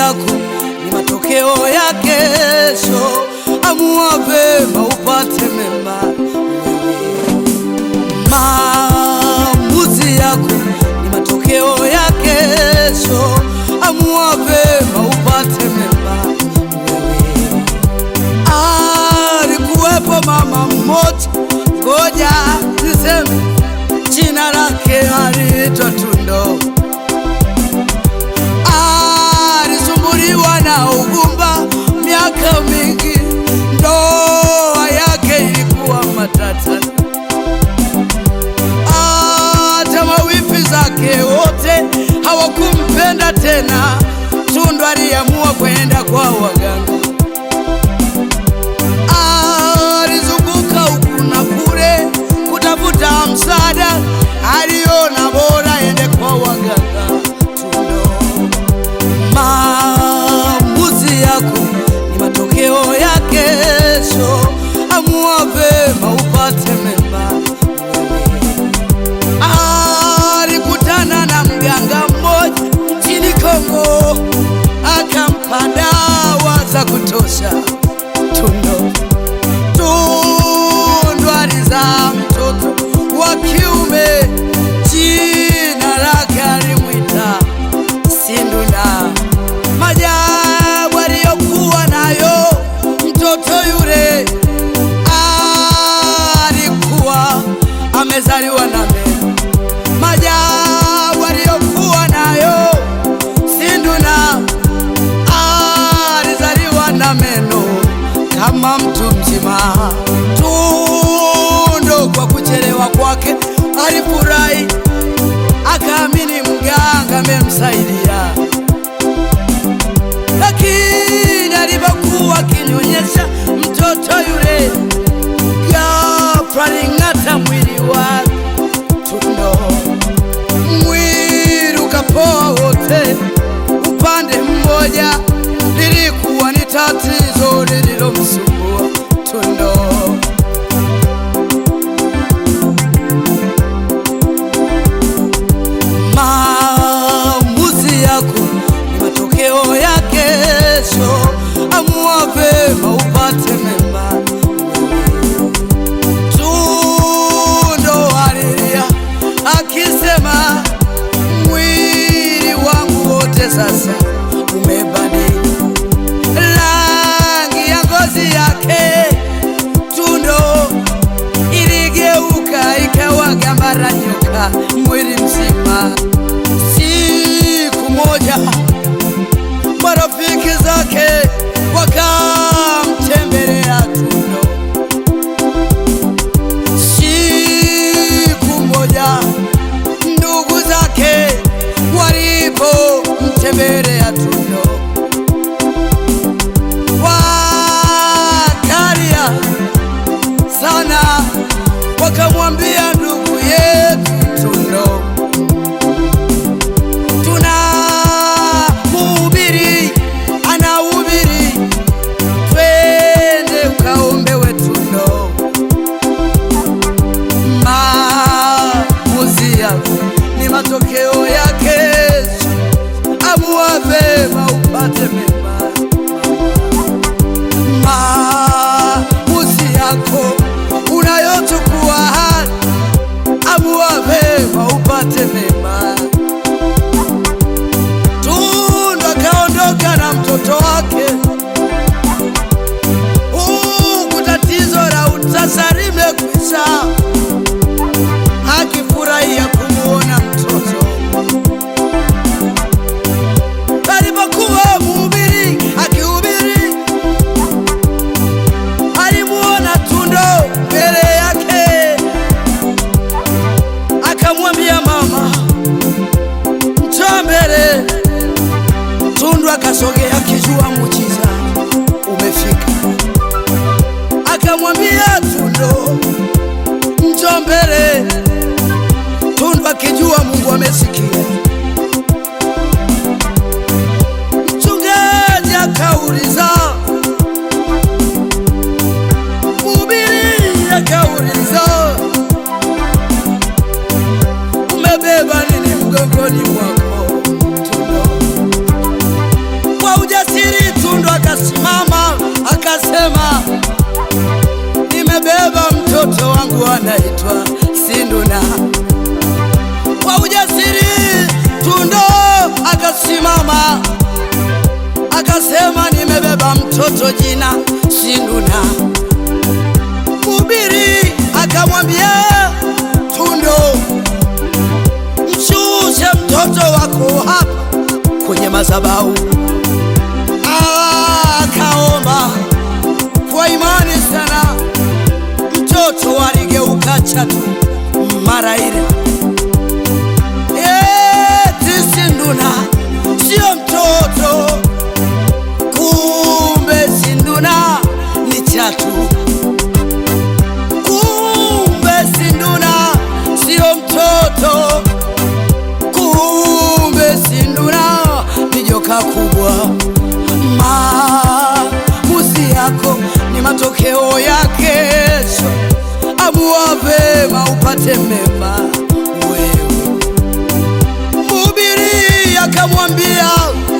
yako ni matokeo ya kesho. Amua vema upate mema wewe. Maamuzi yako ni matokeo ya kesho. Amua vema upate mema wewe. Alikuwepo mama mmoja, ngoja niseme jina lake aliitwa Tundo. Alisumbuliwa na ugumba miaka mingi, ndoa yake ilikuwa matata. Hata mawifi zake wote hawakumpenda tena. Tundu aliamua kwenda kwa waganga. Alizunguka huku na kule kutafuta msaada, aliona bora ende kwa waganga. Tundo, maamuzi yako ni matokeo ya kesho. Amua vema upate mema wewe. Alikutana na mganga mmoja nchini Kongo, akampa dawa za kutosha. Tundo Tundu alizaa mtoto wa kiume, jina lake alimwita Sinduna. Majabu aliyokuwa nayo mtoto yule, alikuwa amezaliwa na meno. Majabu aliyokuwa nayo Sinduna, alizaliwa na meno kama mtu mzima. Tundo kwa kuchelewa kwake alifurahi, akaamini mganga amemsaidia, lakini alipokuwa akinyonyesha mtoto yule, ghafla aling'ata mwili wake. Tundo mwili ukapoa wote upande mmoja, lilikuwa ni tatizo lililomsumbua Tundo. Maamuzi yako ni matokeo ya kesho. Amua vema upate mema wewe. Tundo alilia akisema, mwili wangu wote sasa umebadili rangi ya ngozi yake. Tundo iligeuka ikawa gambara nyoka mwili mzima. Siku moja marafiki zake wakamtembelea Tundo. Siku moja ndugu zake walipomtembelea Tundo, wakalia sana, wakamwambia ndugu yetu Tundo, tuna mhubiri anahubiri, twende ukaombewe Tundo. Maamuzi yako ni matokeo ya kesho. Amua vema upate mema. Maamuzi yako unayochukua hadi, amua vema upate mema. Tundu akaondoka na mtoto wake, huku tatizo la utasa limekwisha akifurahia kumuona mtoto. Alipokuwa mhubiri akihubiri, alimuona Tundo mbele yake, akamwambia mama, mtoto wangu anaitwa Sinduna. Kwa ujasiri Tundo akasimama akasema, nimebeba mtoto jina Sinduna. Mhubiri akamwambia Tundo, mshushe mtoto wako hapa kwenye madhabahu. Akaomba kwa imani sana, mtoto aligeuka chatu mara ile. Eti Sinduna sio mtoto, kumbe Sinduna ni chatu. Kumbe Sinduna sio mtoto, kumbe Sinduna ni joka kubwa. Maamuzi yako ni matokeo ya kesho. Amua vema upate mema wewe. Mhubiri akamwambia